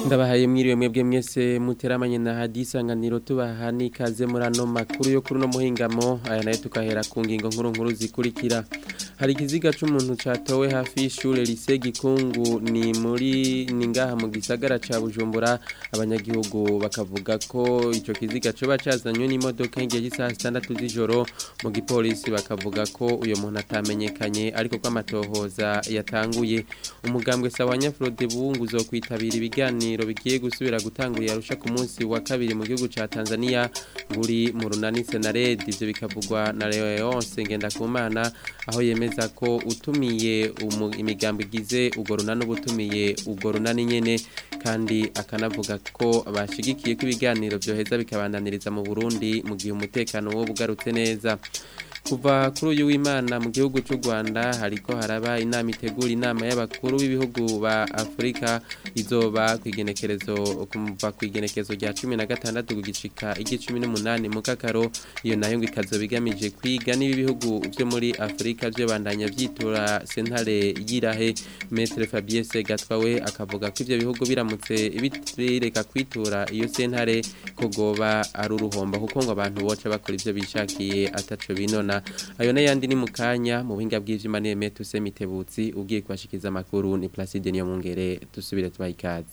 ndabahaye mwiriwe mwebwe mwese muteramanye na hadisanganiro tubaha n'ikaze muri ano makuru yo kuri no muhingamo aya nayo tukahera ku ngingo nkuru nkuru zikurikira hari ikiziga c'umuntu catowe hafi y'ishure lise gikungu ni muri ni ngaha mu gisagara ca bujumbura abanyagihugu bakavuga ko ico kiziga coba cazanywe n'imodoka igihe cy'isaha zitandatu z'ijoro mu gipolisi bakavuga ko uyo muntu atamenyekanye ariko ko amatohoza yatanguye umugambwe sawanya Frode Bungu zo kwitabira ibiganiro bigiye gusubira gutangurira arusha ku munsi wa kabiri mu gihugu ca Tanzania nguri mu runani Senared ivyo bikavugwa na Leonce Ngendakumana aho yemeza ko utumiye imigambo igize ugo runani ubutumiye ugo runani nyene kandi akanavuga ko bashigikiye ko ibiganiro byoheza bikabandaniriza mu Burundi mu gihe umutekano wo bugarutse neza kuva kuri uyu w'imana mu gihugu cy'u Rwanda hariko haraba inama itegura inama y'abakuru b'ibihugu ba Afrika izoba kwigenekerezo kumva kwigenekerezo rya 16 kugishika igicumi n'umunani mu kakaro iyo nayo ngo ikazoba igamije kwiga niba ibihugu byo muri Afrika byo bandanya vyitura sentare yirahe Maître Fabien Segatwawe akavuga ko ivyo bihugu biramutse bireka kwitura iyo sentare ko goba ari uruhomba kuko ngo abantu boca bakora ivyo bishakiye ataco binona ayo n'ayandi ni mu kanya mu buhinga bw'ivyuma neme tuse mitebutsi ugiye kubashikiza amakuru ni Placide niyo mungere tusubire tubaha ikaze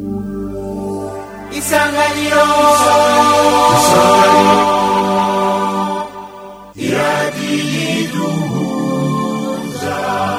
isanganiro iradiyiduhuza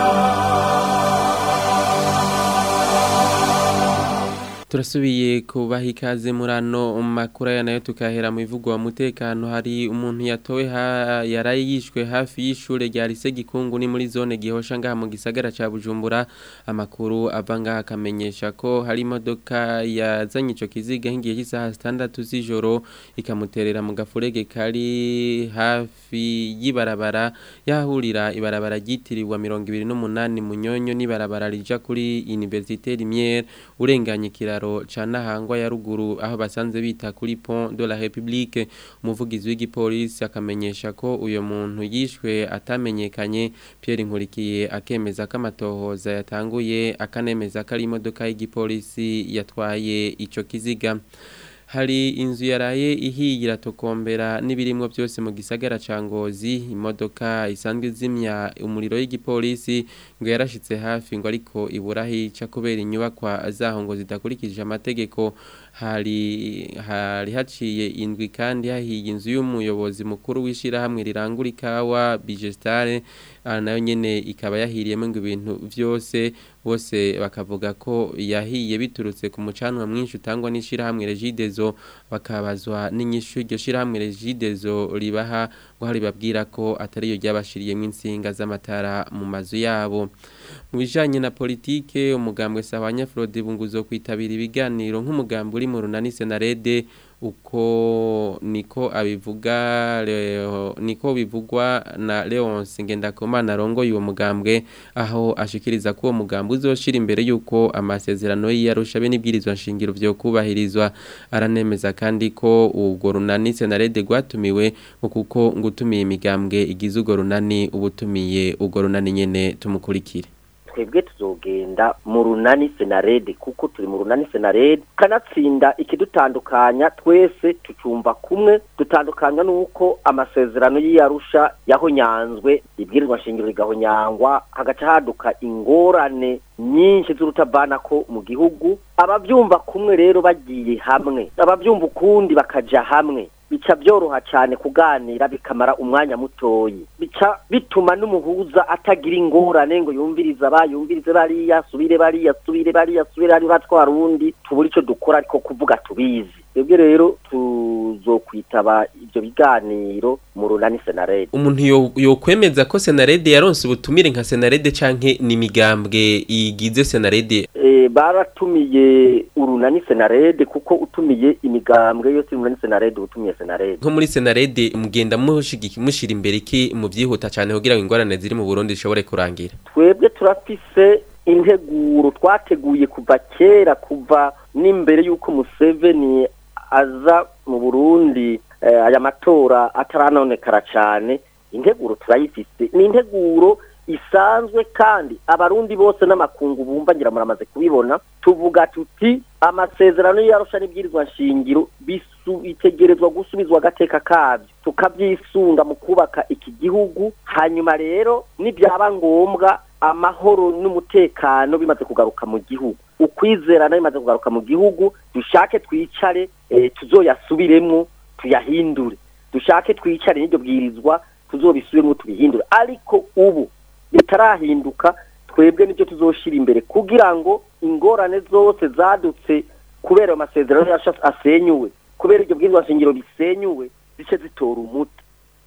turasubiye kubaha ikaze muri ano makuru aya nayo tukahera mu bivugwa umutekano hari umuntu yatowe ha, yaraye yishwe hafi y'ishure rya lise gikungu ni muri zone gihosha ngaha mu gisagara ca Bujumbura amakuru ava ngaha akamenyesha ko hari imodoka yazanye ico kiziga hingiye cy'isaha 6 z'ijoro ikamuterera mu gafurege kari hafi y'ibarabara yahurira ibarabara ryitiriwe 28 munyonyo n'ibarabara rija kuri Université Lumière urenganye kiraro ca Nahangwa ya ruguru aho basanze bita kuri Pont de la République umuvugizi w'igipolisi akamenyesha ko uyo muntu yishwe atamenyekanye Pierre Nkurikiye akemeza ko amatohoza yatanguye akanemeza ko ari imodoka y'igipolisi yatwaye ico kiziga hari inzu yaraye ihiye iratokombera n'ibirimwo byose mu gisagara ca Ngozi imodoka isanzwe zimya umuriro y'igipolisi ngo yarashitse hafi ngo ariko iburahica kubera inyubakwa zaho ngo zidakurikije amategeko hari hari haciye indwi kandi hahiye inzu y'umuyobozi mukuru w'ishirahamwe rirangura ikawa Bigestare nayo nyene ikaba yahiriyemo ngo ibintu vyose bose bakavuga ko yahiye biturutse ku mucanwa mwinshi utangwa n'ishirahamwe Regidezo bakabazwa n'inyishu iryo shirahamwe Regidezo ribaha ngo hari babwira ko atari yo ryabashiriyemo insinga z'amatara mu mazu yabo mu bijanye na politike umugambwe Sawanya Frode bunguzo kwitabira ibiganiro nk'umugambwe uri mu runani Senarede uko niko abivuga leo, niko bivugwa na Leonce Ngendakumana arongoye uwo mugambwe aho ashikiriza ko uwo mugambwe uzoshira imbere yuko amasezerano y'iyarusha be n'ibwirizwa nshingiro vyo kubahirizwa aranemeza kandi ko ubwo runani Senarede gwatumiwe kuko ngutumiye imigambwe igize ugo runani ubutumiye ugo runani nyene tumukurikire twebwe tuzogenda mu runani senarede kuko turi mu runani senarede kanatsinda ikidutandukanya twese tucumva kumwe dutandukanywa n'uko amasezerano y'iyarusha yahonyanzwe ibwirizwa nshingiro rigahonyangwa hagaca haduka ingorane nyinshi z'urutabana ko mu gihugu abavyumva kumwe rero bagiye hamwe abavyumva ukundi bakaja hamwe bica byoroha cyane kuganira bikamara umwanya mutoyi bica bituma n'umuhuza atagira ingorane ngo yumvirize abayumvirize bariya subire bariya subire bariya subire ari batwara uwundi tubura icyo dukora ariko kuvuga tubizi twebwe rero tuzokwitaba ibyo biganiro mu runani senarede umuntu yokwemeza ko senarede yaronse ubutumire nka senarede canke n'imigambwe igize senarede e, baratumiye urunani senarede kuko utumiye imigambwe yose urunani senarede utumiye senarede nko muri senarede mugenda mushigiki mushira imbere iki mu byihuta cyane kugira ngo ingorane ziri mu Burundi zishobore kurangira twebwe turafise integuro twateguye kuva kera kuva n'imbere y'uko Museveni aza mu Burundi aya matora ataranonekara cyane integuro turayifise ni integuro isanzwe kandi abarundi bose n'amakungu bumva ngira muramaze kubibona tuvuga tuti amasezerano y'arusha n'ibwirizwa nshingiro bisu- bitegerezwa gusubizwa agateka kabyo tukabyisunga mu kubaka iki gihugu hanyuma rero nibyaba ngombwa amahoro n'umutekano bimaze kugaruka mu gihugu ukwizerana bimaze kugaruka mu gihugu dushake twicare eh, tuzoyasubiremwo tuyahindure dushake twicare n'iryo bwirizwa tuzobisubiremwo tubihindure ariko ubu bitarahinduka twebwe nibyo tuzoshira imbere kugira ngo ingorane zose zadutse kubera ayo masezerano yacu asenyuwe kubera iryo bwirizwa nshingiro risenyuwe zice zitora umuti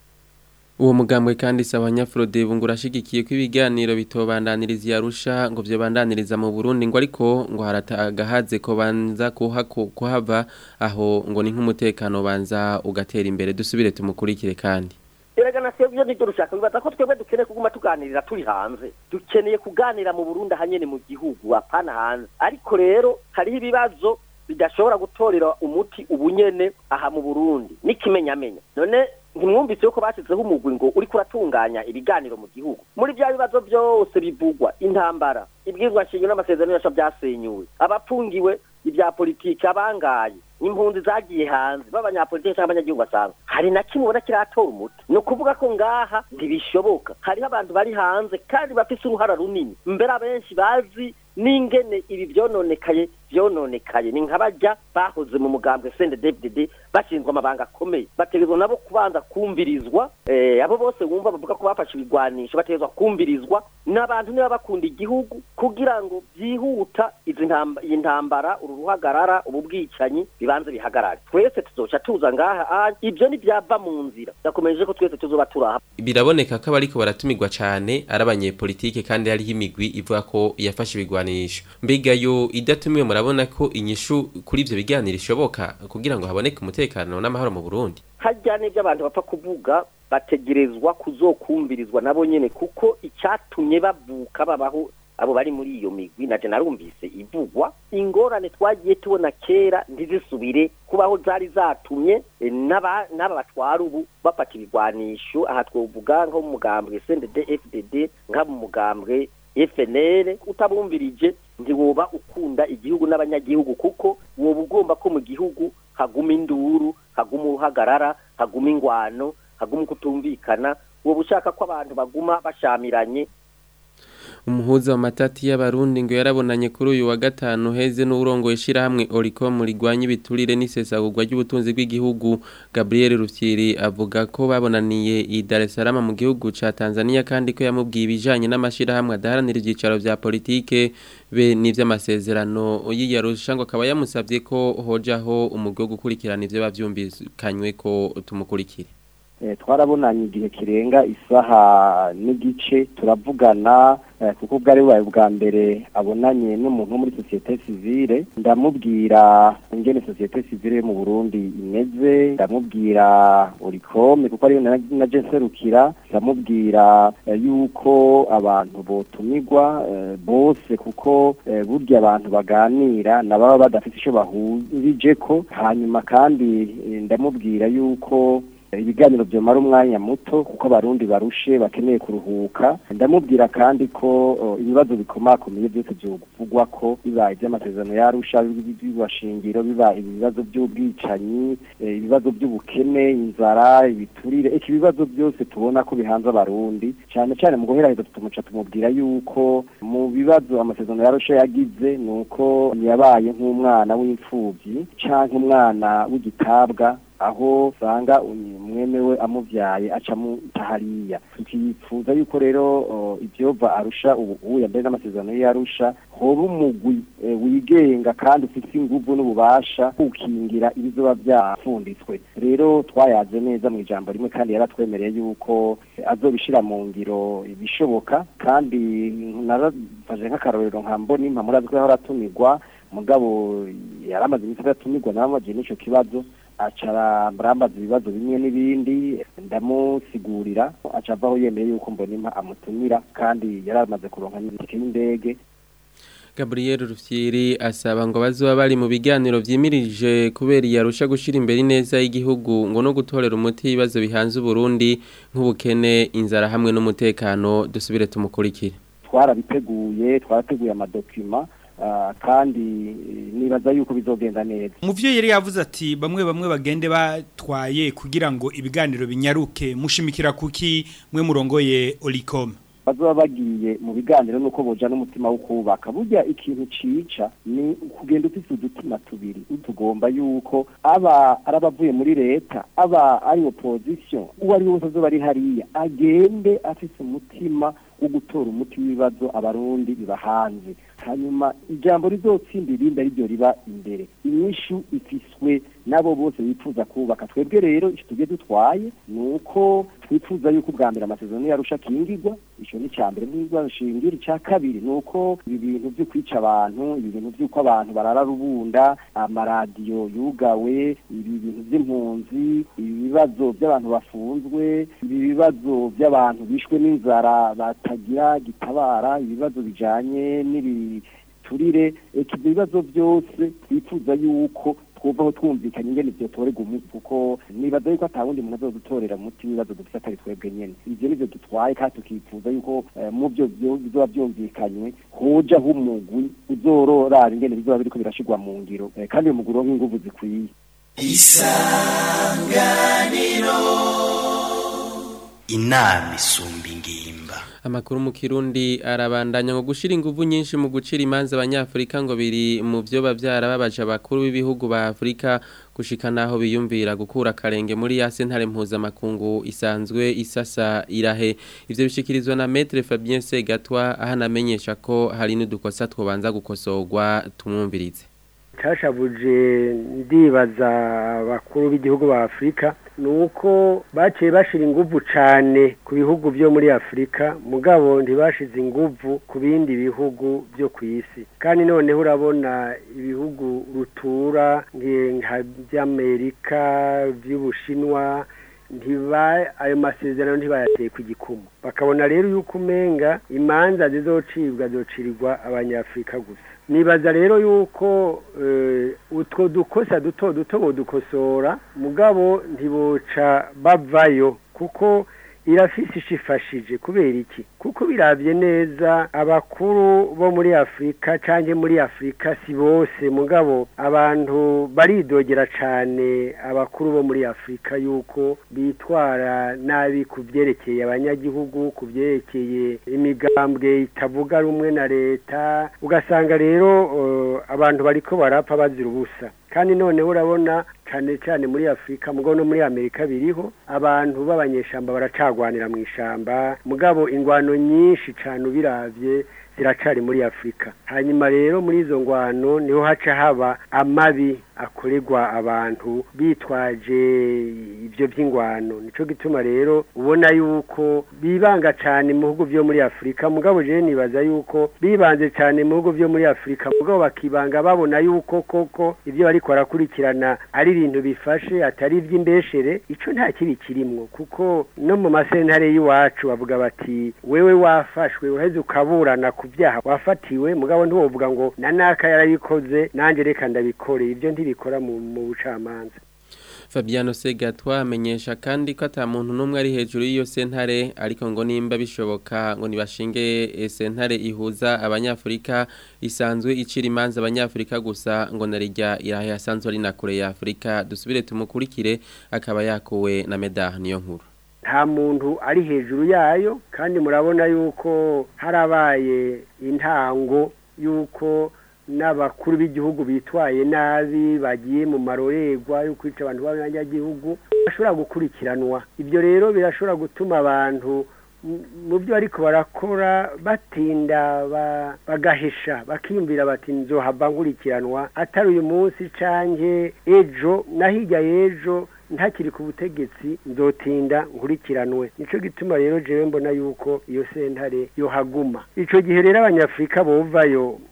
Uwo mugambwe kandi saba nyafrode bungura ashigikiye ko ibiganiro bitobandaniriza yarusha ngo byobandaniriza mu Burundi ngo ariko ngo haratagahaze ko banza kuha kuhava aho ngo ni nk'umutekano banza ugatera imbere dusubire tumukurikire kandi erega na sebyo nibyo rushaka bibaza ko twebwe dukeneye kuguma tuganirira turi hanze dukeneye kuganira mu Burundi ahanyene mu gihugu apana hanze ariko rero hariho ibibazo bidashobora gutorera umuti ubunyene aha mu Burundi n'ikimenyamenya none ntimwumvise yuko bashyizeho umugwi ngo uri kuratunganya ibiganiro mu gihugu muri bya bibazo byose bivugwa intambara ibwirwa nshingiro n'amasezerano yacu byasenyuwe abapfungiwe ibya politiki abangaye impunzi zagiye hanze b'abanyapolitiki cyangwa abanyagihugu basanzwe hari na kimwe ubona kiratora umuti ni ukuvuga ko ngaha ntibishoboka hariho abantu bari hanze kandi bafise uruhara runini mbere abenshi bazi n'ingene ibi byononekaye byononekaye ni nk'abajya bahoze mu mugambwe CNDD-FDD bashinzwe amabanga akomeye bategerezwa nabo kubanza kumvirizwa eh, abo bose wumva bavuga ko bafashe ibigwanisho bategerezwa kumvirizwa n'abantu niba bakunda igihugu kugira ngo byihuta izi ntamba iyi ntambara uru ruhagarara ubu bwicanyi bibanze bihagarare twese tuzoca tuza ngaha ah, ibyo ntibyava mu nzira ndakomeje ko twese tuzoba turaha biraboneka ko abariko baratumirwa cane ari abanyepolitike kandi hariho imigwi ivuga ko yafashe ibigwanisho mbega yo idatumiwe murabona ko inyishu kuri ivyo biganiro ishoboka kugira ngo haboneke umutekano n'amahoro mu Burundi hajya n'ibyo abantu bapfa kuvuga bategerezwa kuzokumvirizwa nabo nyene kuko icyatumye bavuka babaho abo bari muri iyo migwi naje narumvise ivugwa ingorane twagiye tubona kera ntizisubire kubaho zari zatumye eh, n'aba n'aba batwara ubu bafata ibigwanisho aha twovuga nko mu mugambwe CNDD FDD nka mu mugambwe FNL utabumvirije ntiwoba ukunda igihugu n'abanyagihugu kuko woba ugomba ko mu gihugu haguma induru haguma uruhagarara haguma ingwano haguma kutumvikana woba ushaka ko abantu baguma bashamiranye umuhuza wa matati y'abarundi ngo yarabonanye kuri uyu wa gatanu heze n'urongo ishirahamwe Oricom rigwanya ibiturire n'isesagurwa ry'ubutunzi bw'igihugu Gabriel Rufyiri avuga ko babonaniye i Dar es Salaam mu gihugu ca Tanzania kandi ko yamubwiye ibijanye n'amashirahamwe adaharanira ivyicaro vya politike be n'ivy'amasezerano y'iyarusha ngo akaba yamusavye ko hojaho umugwi wo gukurikirana ivyo bavyumvikanywe ko tumukurikire Eh, twarabonanye igihe kirenga isaha n'igice turavugana eh, kuko bwari bubaye bwa mbere abonanye n'umuntu wo muri sosiyete sivile ndamubwira ingene sosiyete sivile yo mu Burundi imeze ndamubwira urikome kuko ariyo na- naje nserukira ndamubwira eh, yuko abantu botumirwa eh, bose kuko eh, burya abantu baganira nababa badafite ico bahurijeko hanyuma kandi eh, ndamubwira yuko ibiganiro byomara umwanya muto kuko abarundi barushe bakeneye kuruhuka ndamubwira kandi ko o, ibibazo bikomakomeye byose byovugwa ko bibaye iby'amasezerano yarusha bibashingiro biba ibibazo by'ubwicanyi eh, ibibazo by'ubukene inzara ibiturire iki ibibazo byose tubona ko bihanze abarundi cyane cyane mu guheraheza tumuca tumubwira yuko mu bibazo amasezerano yarusha yagize ni uko yabaye nk'umwana w'imfubyi canke umwana w'igitabwa aho usanga mwene we amuvyaye aca mutahariya tukifuza yuko rero uh, ivyova arusha ubu ubu yambaye n'amasezerano y'arusha hoba umugwi eh, wigenga kandi ufite inguvu n'ububasha gukingira ibizoba vyafunditswe rero twayaze neza mu ijambo rimwe kandi yaratwemereye yuko eh, azobishira mu ngiro ibishoboka kandi narafashe nk'akarorero nka mbonimpa murazi ko yahora atumirwa mugabo yaramaze iminsi adatumirwa nabamagiye n'ico kibazo aca barambaza ibibazo bimwe n'ibindi ndamusigurira aca avaho yemeye yuko mbona impa amutumira kandi yari amaze kuronka n'itike y'indege Gabriel Rufyiri asaba ngo bazoba bari mu biganiro vyimirije kubera yarusha gushira imbere neza y'igihugu ngo no gutorera umuti ibibazo bihanze Burundi nk'ubukene inzara hamwe n'umutekano dusubire tumukurikire twarabiteguye twarateguye amadokima ah, kandi eh, nibaza yuko bizogenda neza Muvyo yari yavuze ati bamwe bamwe bagende batwaye kugira ngo ibiganiro binyaruke mushimikira kuki mwe murongoye Olicom bazoba bagiye mu biganiro nuko boja n'umutima wo kubaka burya ikintu cica ni kugenda ufise udutima tubiri utugomba yuko aba arabavuye muri leta aba ari opposition uwo ari we wese azoba ari hariya agende afise umutima wo gutora umuti w'ibibazo abarundi biba hanze hanyuma ijambo rizotsinda irindi ari ryo riba imbere inyishu ifiswe nabo bose bifuza kubaka twebwe rero icyo tugiye dutwaye ni uko twifuza yuko ubwa mbere amasezerano yarusha akingirwa icyo ni icya mbere n'indwara shingira icya kabiri ni uko ibi bintu byo kwica abantu ibi bintu by'uko abantu barara rubunda amaradiyo yugawe ibi bintu by'impunzi ibi bibazo by'abantu bafunzwe ibi bibazo by'abantu bishwe n'inzara batagira gitabara ibibazo bijanye n'ibiturire eka ibyo bibazo byose twifuza yuko twuvaho twumvikanye ingene vyotorerwa umuti kuko nibaza yuko ata wundi muntu azodutorera umuti w'ibibazo dufise atari twebwe nyene ivyo nivyo dutwaye kandi tukifuza yuko eh, mu vyo vyo- bizoba vyumvikanywe hojaho umugwi uzororara ingene bizoba biriko birashirwa mu ngiro Eh, kandi uyo mugwi uronke inguvu zikwiye inama isumba ingimba Amakuru mu Kirundi arabandanya ngo gushira inguvu nyinshi mu gucira imanza abanyafrika ngo biri mu byo bavyara babaje abakuru b'ibihugu ba Afrika gushika naho biyumvira gukura karenge muri ya sentare mpuzamakungu isanzwe isasa irahe ivyo bishikirizwa na Maître Fabien Segatwa ahanamenyesha ko hari n'udukosa twobanza gukosorwa tumwumvirize cyashabuje ndibaza abakuru b'igihugu ba afurika ni uko baciye bashira inguvu cyane ku bihugu byo muri afurika mugabo ntibashize inguvu ku bindi bihugu byo ku isi kandi noneho urabona ibihugu rutura nka by'amerika by'ubushinwa ntiba ayo masezerano ntibayateye ku gikumu bakabona rero yuko umenga imanza zizocibwa zocirirwa abanyafurika gusa nibaza rero yuko utwo dukosa duto duto bodukosora mugabo ntiboca bavayo kuko irafise ishifashije kubera iki kuko birabye neza abakuru bo muri afurika cyangwa muri afurika si bose mugabo abantu baridogera cyane abakuru bo muri afurika yuko bitwara nabi ku byerekeye abanyagihugu ku byerekeye imigambwe itavuga rumwe na leta ugasanga rero abantu bariko barapfa bazira ubusa kandi noneho urabona cyane cyane muri afurika mugabo no muri amerika biriho abantu b'abanyeshamba baracagwanira mu ishamba mugabo ingwano nyinshi cyane ubiravye ziracari muri afurika hanyuma rero muri izo ngwano niho haca haba amabi akorerwa abantu bitwaje ibyo by'ingwano nico gituma rero ubona yuko bibanga cyane mu bihugu byo muri afurika mugabo je nibaza yuko bibanze cyane mu bihugu byo muri afurika mugabo bakibanga babona yuko koko ibyo bariko barakurikirana ari ibintu bifashe atari iby'imbeshere ico nta kibi kirimwo kuko no mu masentare y'iwacu bavuga bati wewe wafashwe uheze ukaburana ku byaha wafatiwe mugabo ntiwovuga ngo na naka yarabikoze nanjye reka ndabikore ibyo ntibikora mu bucamanza Fabiano Segatwa amenyesha kandi ko ata muntu numwe ari hejuru y'iyo sentare ariko ngo nimba bishoboka ngo nibashinge sentare ihuza abanyafrika isanzwe icira imanza abanyafrika gusa ngo narijya irahe asanzwe ari na kure ya Afrika dusubire tumukurikire akaba yakuwe na Medah niyo nkuru nta muntu ari hejuru yayo kandi murabona yuko harabaye intango yuko n'abakuru b'igihugu bitwaye nabi bagiye mu marorerwa yo kwica abantu b'abanyagihugu bashobora gukurikiranwa ibyo rero birashobora gutuma abantu mu byo ariko barakora batinda bagahesha bakiyumvira bati nzohava nkurikiranwa atari uyu munsi canke ejo na hirya y'ejo ntakiri ku butegetsi nzotinda nkurikiranwe nico gituma rero jewe mbona yuko iyo sentare yohaguma ico gihe rero abanyafrika bovayo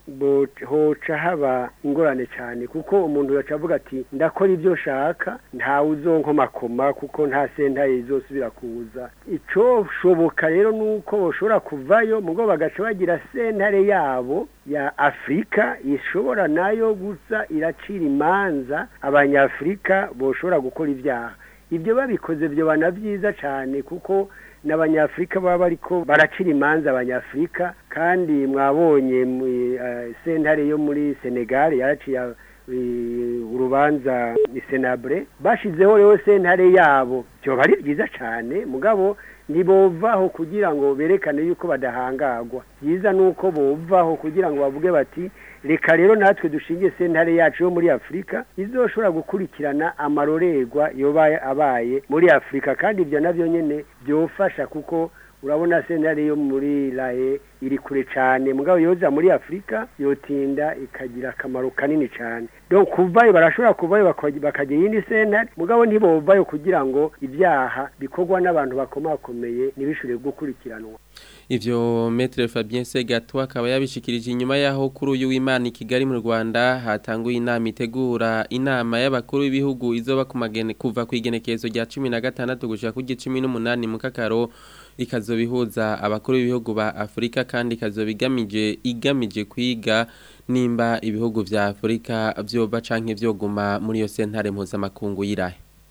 bo- hoca haba ingorane cyane kuko umuntu yaca avuga ati ndakora ibyo nshaka ntawe uzonkomakoma kuko nta sentaye izosubira kuza icoshoboka rero nuko boshobora kuvayo mugo bagaca bagira sentare yabo ya Afrika ishobora nayo gusa iracira imanza abanyafrika boshobora gukora ibyaha ibyo babikoze byo bana byiza cyane kuko n'abanyafrika baba bariko baracira imanza abanyafrika kandi mwabonye mu eh, sentare yo muri Senegal yaraciye eh, urubanza ni Senabre bashizeho rero sentare yabo byo bari byiza cyane mugabo ntibovaho kugira ngo berekane yuko badahangagwa byiza nuko bovaho kugira ngo bavuge bati reka rero natwe dushingiye sentare yacu yo muri afurika izoshobora gukurikirana amarorerwa yoba abaye muri afurika kandi ibyo nabyo nyine byofasha kuko urabona sentare yo muri rahe iri kure cyane mugabo yoza muri afurika yotinda ikagira akamaro kanini cyane donc kuvayo barashobora kuvayo baka- bakagira iyindi sentare mugabo ntibovayo kugira ngo ibyaha bikorwa n'abantu bakomakomeye ntibishobore gukurikiranwa Ivyo Maître Fabien Segatwa akaba yabishikirije inyuma yaho kuri uyu w'Imana i Kigali mu Rwanda hatanguye inama itegura inama y'abakuru b'ibihugu izoba ku magene kuva ku igenekerezo rya 16 gushika ku 18 mu kakaro ikazobihuza abakuru b'ibihugu ba Afrika kandi ikazobigamije igamije kwiga nimba ibihugu vya Afrika vyoba canke vyoguma muri yo sentare mpuzamakungu y'irahe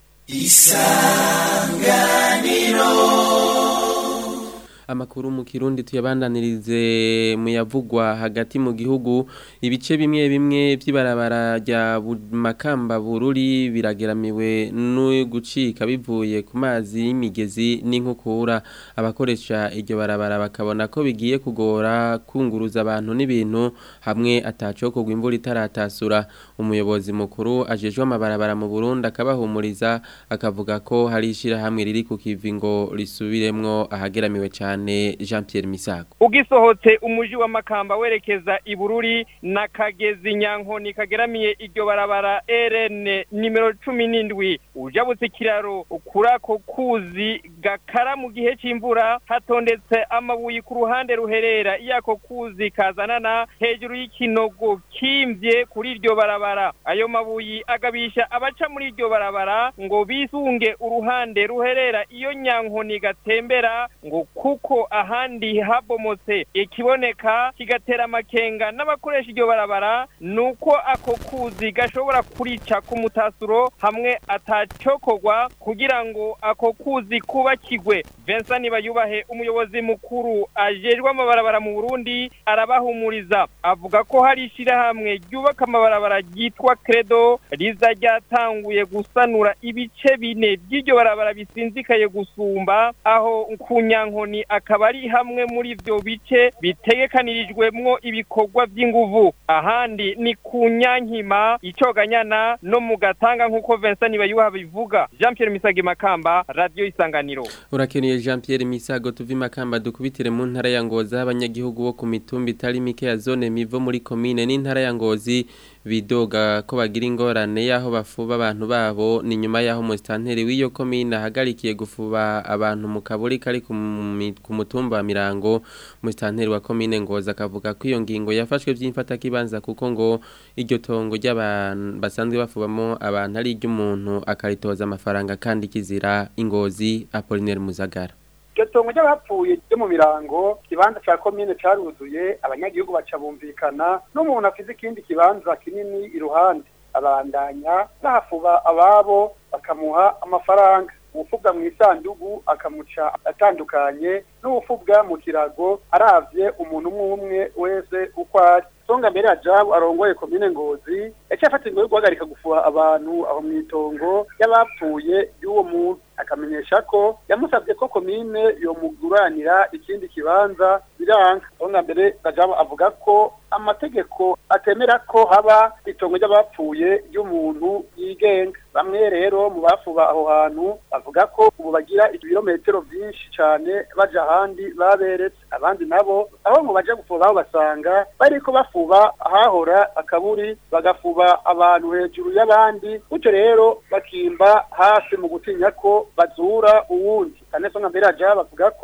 Amakuru mu Kirundi tuyabandanirize mu yavugwa hagati mu gihugu ibice bimwe bimwe by'ibarabara rya Bu- Makamba Bururi birageramiwe no gucika bivuye ku mazi y'imigezi n'inkukura abakoresha iryo barabara bakabona ko bigiye kugora kunguruza abantu n'ibintu hamwe atacokogwa imvura itaratasura umuyobozi mukuru ajejwe amabarabara mu Burundi akabahumuriza akavuga ko hari ishirahamwe riri ku kivi ngo risubiremwo ahageramiwe cyane Jean Pierre Misago ugisohotse umuji wa makamba werekeza ibururi na kagezi nyankoni kageramiye iryo barabara RN nimero cumi n'indwi ujabutse ikiraro kuri ako kuzi gakara mu gihe c'imvura hatondetse amabuye ku ruhande ruherera iyo ako kuzi kazanana hejuru y'ikinogo kimvye kuri iryo barabara ayo mabuye agabisha abaca muri iryo barabara ngo bisunge uruhande ruherera iyo nyankoni gatembera ngo kuko ahandi habomotse ikiboneka kigatera amakenga n'abakoresha iryo barabara nuko ako kuzi gashobora kurica ku mutasuro hamwe atacokogwa kugira ngo ako kuzi kubakigwe Vincent Nibayubahe umuyobozi mukuru ajejwe amabarabara mu Burundi arabahumuriza avuga ko hari ishirahamwe ryubaka amabarabara ryitwa Credo riza ryatanguye gusanura ibice bine by'iryo barabara bisinzikaye gusumba aho ku nyankoni akaba ari hamwe muri ivyo bice bitegekanirijwemwo ibikorwa vy'inguvu ahandi ni ku nyankima icoganyana no mu gatanga nk'uko Vincent Nibayuha bivuga Jean Pierre Misage Makamba Radio Isanganiro Urakeneye Jean Pierre Misago tuvi makamba dukubitire mu ntara ya Ngozi abanyagihugu bo ku mitumba itari mike ya zone mivo muri commune n'intara ya Ngozi bidoga ko bagira ingorane yaho bafuba abantu babo ni nyuma yaho mustanteri w'iyo commune ahagarikiye gufuba abantu mu kaburi kari ku mi- ku mutumba wa Mirango mustanteri wa commune Ngozi akavuga ko iyo ngingo yafashwe vy'imfata kibanza kuko ngo iryo tongo ry'abantu basanzwe bafubamo abantu ari iry'umuntu akaritoza amafaranga kandi kizira ingozi Apollinaire Muzagara iryo tongo ry'abapfuye ryo mu mirango ikibanza cya komine caruzuye abanyagihugu baca bumvikana n'umuntu afite ikindi kibanza kinini iruhande abandanya bahafuba ababo bakamuha amafaranga uwufubwa mu isandugu akamuca atandukanye n'uwufubwa mu kirago aravye umuntu umwe umwe wese uko ari songa mbere ajabu arongoye komine ngozi yaciye afata ingo yo guhagarika gufuha abantu aho mw'itongo y'abapfuye y'uwo muntu akamenyesha ko yamusabye ko komine yomuguranira ikindi kibanza biranga songa mbere ajabu avuga ko amategeko atemera ko haba itongo ry'abapfuye ry'umuntu yigenga bamwe rero mu bafuba aho hantu bavuga ko ubu bagira ibirometero byinshi cyane baja ahandi baberetse abandi nabo aho ngo baje gufuba aho basanga bariko bafuba ahahora akaburi bagafuba abantu hejuru y'abandi gutyo rero bakimba hasi mu gutinya ko bazura uwundi kane songa mbere aja bavuga ko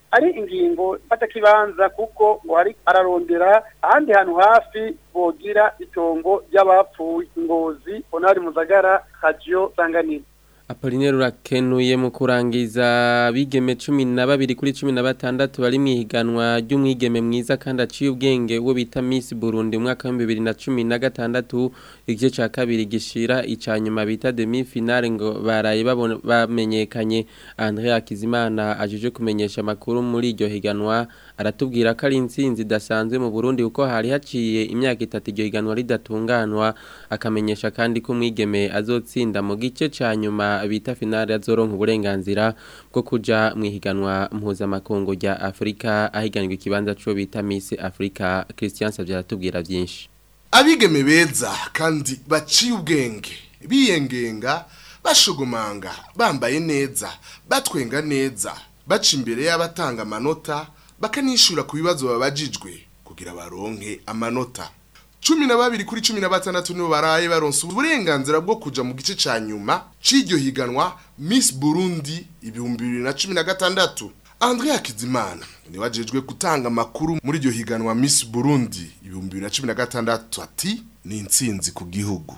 ari ingingo fatakibanza kuko ngo hari ararondera ahandi hantu hafi bogira itongo ry'abapfuye ngozi onari muzagara radio sanganiro Apolinero urakenuye mu kurangiza bigeme cumi na babiri kuri cumi na batandatu bari mu ihiganwa ry'umwigeme mwiza kandi aciye ubwenge uwo bita Miss Burundi mu mwaka wa bibiri na cumi na gatandatu igice cya kabiri gishira icya nyuma bita demi finale ngo baraye babone- bamenyekanye André Akizimana ajije kumenyesha amakuru muri iryo higanwa aratubwira ko ari intsinzi idasanzwe mu Burundi kuko hari haciye imyaka itatu iryo higanwa ridatunganwa akamenyesha kandi ko umwigeme azotsinda mu gice ca nyuma bita finale azoronka uburenganzira bwo kuja mu ihiganwa mpuzamakungu rya Afrika ahiganirwa ikibanza co bita Miss Africa Christian Savye aratubwira byinshi abigeme beza kandi baciye ubwenge biyengenga bashugumanga bambaye neza batwenga neza baca imbere y'abatanga amanota bakanishura ku bibazo babajijwe kugira baronke amanota cumi na babiri kuri cumi na batandatu nibo baraye baronse uburenganzira bwo kuja mu gice ca nyuma c'iryo higanwa Miss Burundi ibihumbi bibiri na cumi na gatandatu Andrea Kizimana niwe ajejwe gutanga amakuru muri iryo higanwa Miss Burundi ibihumbi bibiri na cumi na gatandatu ati ni intsinzi ku gihugu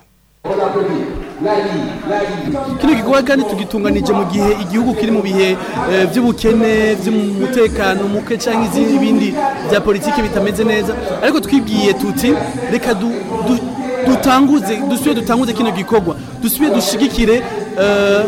kino gikorwa kandi tugitunganije mu gihe igihugu kiri mu bihe eh, by'ubukene by'umutekano muke cyangwa izindi bindi bya politiki bitameze neza ariko twibwiye tuti reka du, du, dutanguze dusubire dutanguze kino gikorwa dusubire dushigikire eh,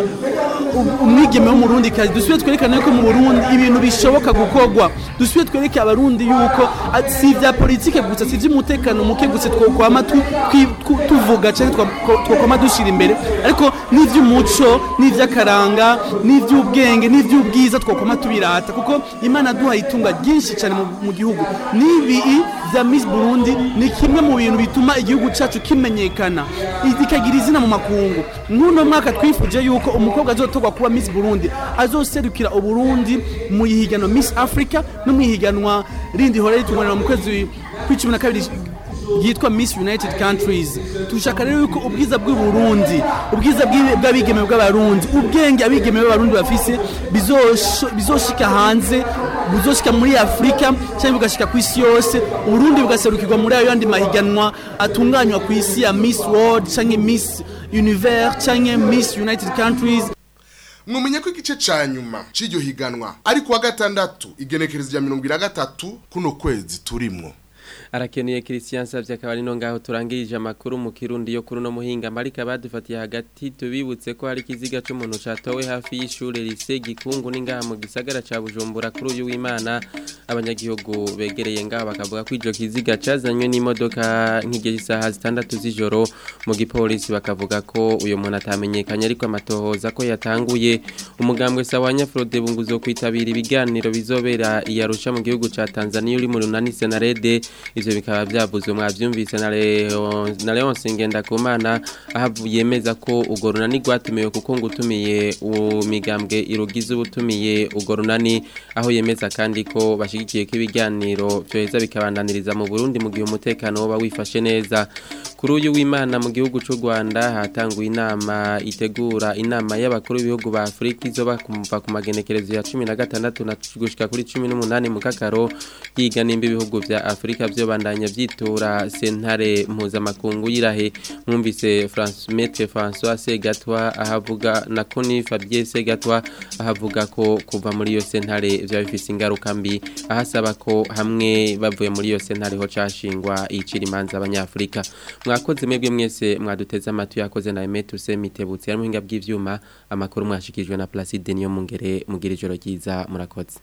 u- umwigeme wo mu Burundi kazi dusubire twerekane ko mu Burundi ibintu bishoboka gukorwa dusubire twereke abarundi yuko ah, si ibya politike gusa si iby'umutekano muke gusa twokwama tu- twi- tu- tuvuga cyangwa twa- twokwama dushira imbere ariko n'iby'umuco n'iby'akaranga n'iby'ubwenge n'iby'ubwiza twokwama tubirata kuko imana duhaye itunga ryinshi cyane mu- mu gihugu n'ibi bya Miss Burundi ni kimwe mu bintu bituma igihugu cyacu kimenyekana ikagira izina mu makungu nk'uno mwaka twifuje yuko umukobwa azotorwa kuba Miss Burundi azoserukira uburundi mu ihiganwa Miss Africa no mu ihiganwa rindi hora ritunganira mu kwezi kw'icumi na kabiri yitwa Miss United Countries tushaka rero yuko ubwiza bw'u Burundi ubwiza bw'i- bw'abigeme bw'abarundi ubwenge abigeme b'abarundi bafise bizosho- bizoshika hanze buzoshika muri Afrika cyangwa bugashika ku isi yose Uburundi bugaserukirwa muri ayo yandi mahiganwa atunganywa ku isi ya Miss World cyangwa Miss Univers cyangwa Miss United Countries mwumenye ko igice ca nyuma c'iryo higanwa ari kuwa gatandatu igenekerezo rya mirongo ibiri na gatatu kuno kwezi turimwo arakeneye Christian Savye akaba ari no ngaho turangirije amakuru mu kirundi yo kuri no muhinga marika badufatiye hagati tubibutse ko hari kiziga c'umuntu catowe hafi y'ishure lise gikungu n'ingaha mu gisagara ca Bujumbura kuri uyu w'Imana abanyagihugu begereye ngaho bakavuga ko ijo kiziga cazanywe n'imodoka nk'igihe isaha zitandatu z'ijoro mu gipolisi bakavuga ko uyo muntu atamenyekanye ariko amatohoza ko yatanguye umugambwe sawanya Frode bunguzo kwitabira ibiganiro bizobera iyarusha mu gihugu ca Tanzania uri mu runani Senarede ivyo bikaba byavuzwe mwavyumvise na Leon na Leon Sengendakumana aho yemeza ko ugo runani rwatumiwe kuko ngutumiye umigambwe irugize ubutumiye ugo runani aho yemeza kandi ko bashigikiye ko ibiganiro byoheza bikabandaniriza mu Burundi mu gihe umutekano woba wifashe neza kuri uyu w'Imana mu gihugu c'u Rwanda hatanguye inama itegura inama y'abakuru b'ibihugu ba Afrika izoba kumva ku magenekerezo ya 16 na gushika kuri 18 mu kakaro yiga nimba ibihugu vya Afrika byo bandanya vyitura sentare mpuzamakungu yirahe mwumvise France Maître François Segatwa ahavuga na Koni Fabien Segatwa ahavuga ko kuva muri iyo sentare vya bifise ingaruka mbi ahasaba ko hamwe bavuye muri iyo sentare ho cashingwa icira imanza abanyafrika mwakoze mwebwe mwese mwaduteze amatu yakoze na Emetu Semitebutse ari muhinga bw'ivyuma amakuru mwashikijwe na Placide niyo mungere mugira ijoro ryiza murakoze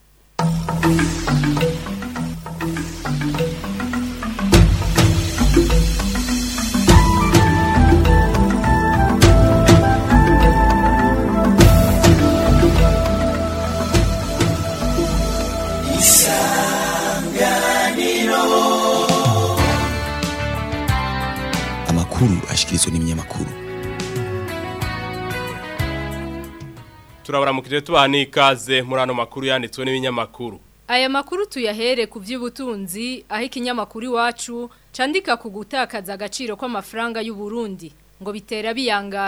amakuru ashikirizwa n'ibinyamakuru turabaramukije tubaha n'ikaze muri ano makuru yanditswe n'ibinyamakuru Aya makuru tuyahere ku by'ubutunzi aho ikinyamakuru iwacu candika ku gutakaza agaciro kw'amafaranga y'u Burundi ngo bitera biyangara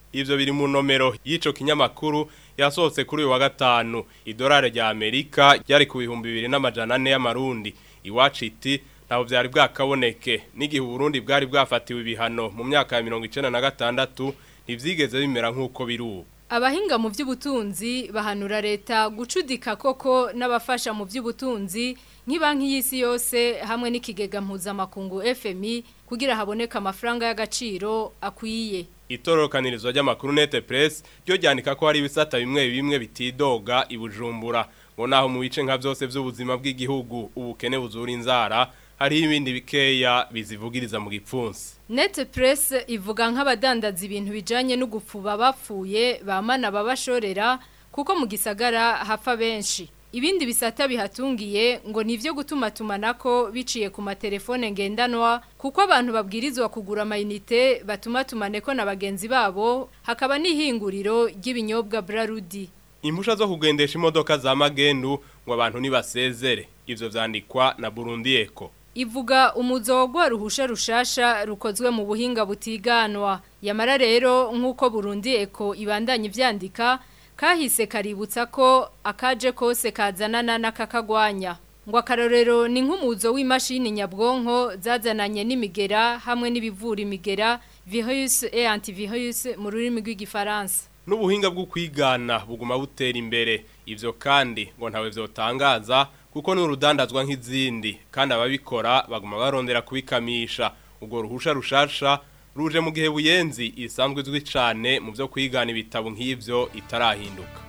ivyo biri mu nomero y'ico kinyamakuru yasohotse kuri uyu wa gatanu idolari rya Amerika ryari ku bihumbi bibiri n'amajana ane y'amarundi iwacu iti ntaho vyari bwakaboneke n'igihe Burundi bwari bwafatiwe ibihano mu myaka ya mirongo icenda na gatandatu ntivyigeze bimera nk'uko biri ubu Abahinga mu by'ubutunzi bahanura leta gucudika koko n'abafasha mu by'ubutunzi nk'ibanki y'isi yose hamwe n'ikigega mpuzamakungu FMI kugira haboneka amafaranga y'agaciro akwiye. Itorokanirizo ry'amakuru Nete Press ryo ryandika ko hari ibisata bimwe bimwe bitidoga ibujumbura ngo naho mu bice nka byose by'ubuzima bw'igihugu ubukene buzura inzara hari ibindi bikeya bizivugiriza mu gipfunsi. Net Press ivuga nk'abadandaza ibintu bijanye no gupfuba bapfuye bamana babashorera kuko mu gisagara hapfa benshi. Ibindi bisata bihatungiye ngo nivyo gutuma tumanako biciye ku matelefone ngendanwa kuko abantu babwirizwa kugura amayinite batuma tumaneko na bagenzi babo hakaba n'ihinguriro ry'ibinyobwa Brarudi. Impusha zo kugendesha imodoka za magendu ngo abantu nibasezere. Ivyo vyandikwa na Burundi Eco. Ivuga umuzogwa ruhusha rushasha rukozwe mu buhinga butiganwa. Yamara rero nk'uko Burundi Eco ibandanya ivyandika kahise kaributsa ko akaje kose kazanana n'akakagwanya. Ngo akarorero ni nk'umuzo w'imashini nyabwonko zazananye n'imigera hamwe n'ibivura imigera virus et antivirus mu rurimi rw'igifaransa. N'ubuhinga bwo kwigana buguma butera imbere. Ivyo kandi ngo ntawe vyotangaza kuko ni urudandazwa nk'izindi kandi ababikora baguma barondera kubikamisha. Ubwo ruhusha rushasha ruje mu gihe buyenzi isanzwe izwi cyane mu byo kwigana ibitabo nk'ibyo itarahinduka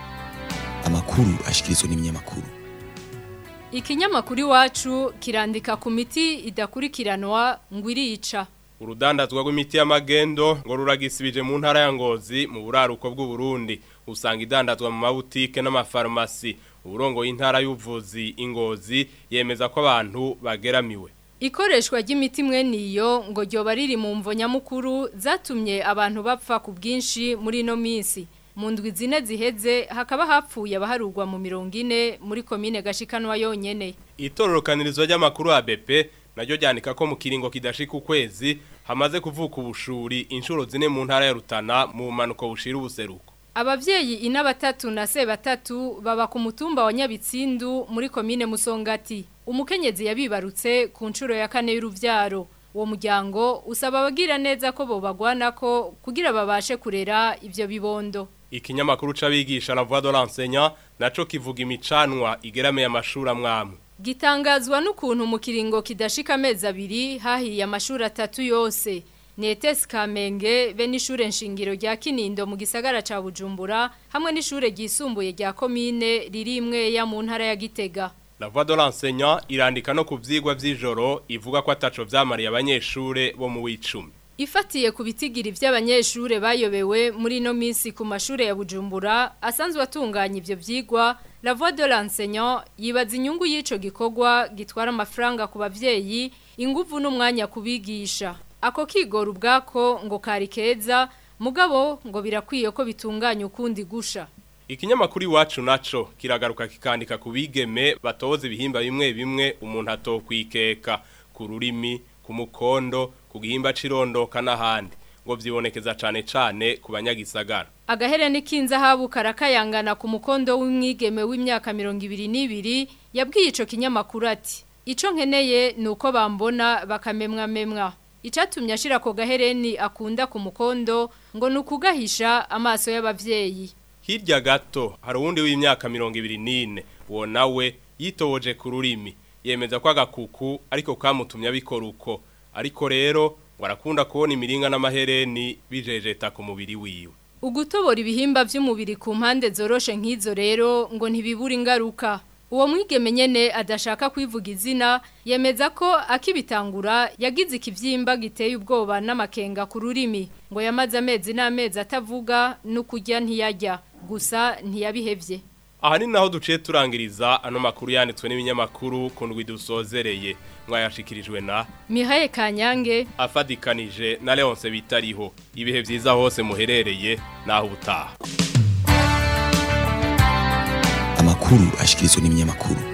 amakuru ashikirizwa n'ibinyamakuru Ikinyamakuru iwacu kirandika ku miti idakurikiranwa ngo irica. Urudandazwa rw'imiti y'amagendo ngo ruragisibije mu ntara ya Ngozi mu buraruko bw'u Burundi usanga idandazwa mu mabutike n'amafarumasi uburongo y'intara y'ubuvuzi ingozi yemeza ko abantu bageramiwe Ikoreshwa ry'imiti mwene iyo ngo ryoba riri mu mvo nyamukuru zatumye abantu bapfa ku bwinshi muri ino minsi mu ndwi zine ziheze hakaba hapfuye abaharurwa mu mirongo ine muri komine gashikanwa yonyene itororokanirizo ry'amakuru ya BP naryo ryandika ko mu kiringo kidashika ukwezi hamaze kuvuka ubushuri inshuro zine mu ntara ya Rutana mu manuko bushira ubuseruko Abavyeyi ina batatu na se batatu baba ku mutumba wa Nyabitsindu muri komine Musongati. Umukenyezi yabibarutse ku nshuro ya kane y'uruvyaro. Uwo muryango usaba abagira neza ko bobagwanako kugira babashe kurera ivyo bibondo. Ikinyamakuru c'abigisha la voix de l'enseignant naco kivuga imicanwa igerame amashuri amwamwe. Gitangazwa n'ukuntu mu kiringo kidashika amezi abiri hahiye amashuri atatu yose. Netes Kamenge be n'ishure nshingiro rya Kinindo mu gisagara ca Bujumbura hamwe n'ishure ryisumbuye rya komine riri imwe ya mu ntara ya Gitega. La voix de l'enseignant irandika no ku vyigwa vy'ijoro ivuga ko ataco vyamariye abanyeshure bo mu wicumi. Ifatiye ku bitigiri vy'abanyeshure bayobewe muri no minsi ku mashure ya Bujumbura asanzwe atunganya ivyo vyigwa La voix de l'enseignant yibaza inyungu y'ico gikorwa gitwara amafaranga ku bavyeyi inguvu n'umwanya kubigisha. Ako kigora ubwako ngo kari keza mugabo ngo birakwiye ko bitunganya ukundi gusha. Ikinyamakuru iwacu naco kiragaruka kikandika ku bigeme batoza ibihimba bimwe bimwe umuntu atokwikeka ku rurimi ku mukondo ku gihimba cirondoka n'ahandi ngo vyibonekeza cane cane ku banyagisagara. Agahere n'ikinza habu karakayangana ku mukondo w'umwigeme w'imyaka 22 yabwiye ico kinyamakuru ati Ico nkeneye nuko bambona bakamemwa memwa. Icatumye ashira ko gahereni akunda ku mukondo ngo nukugahisha amaso y'abavyeyi. Hirya gato hari uwundi w'imyaka 24 uwo nawe yitoboje ku rurimi yemeza ko agakuku ariko kamutumye abikora uko ariko rero warakunda kubona imiringa n'amahereni bijejeta ku mubiri wiwe. Ugutobora ibihimba vy'umubiri ku mpande zoroshe nk'izo rero ngo ntibibura ingaruka. Uwo mwigeme nyene adashaka kwivuga izina yemeza ko akibitangura yagize ikivyimba giteye ubwoba n'amakenga ku rurimi ngo yamaze amezi n'amezi atavuga no kurya ntiyajya gusa ntiyabihevye. Aha ni naho duciye turangiriza ano makuru yanditswe n'ibinyamakuru ku ndwi dusozereye mwayashikirijwe na Mihaye Kanyange afadikanije na Leonce bitariho ibihe vyiza hose muherereye naho ubutaha amakuru ashikirizwa n'ibinyamakuru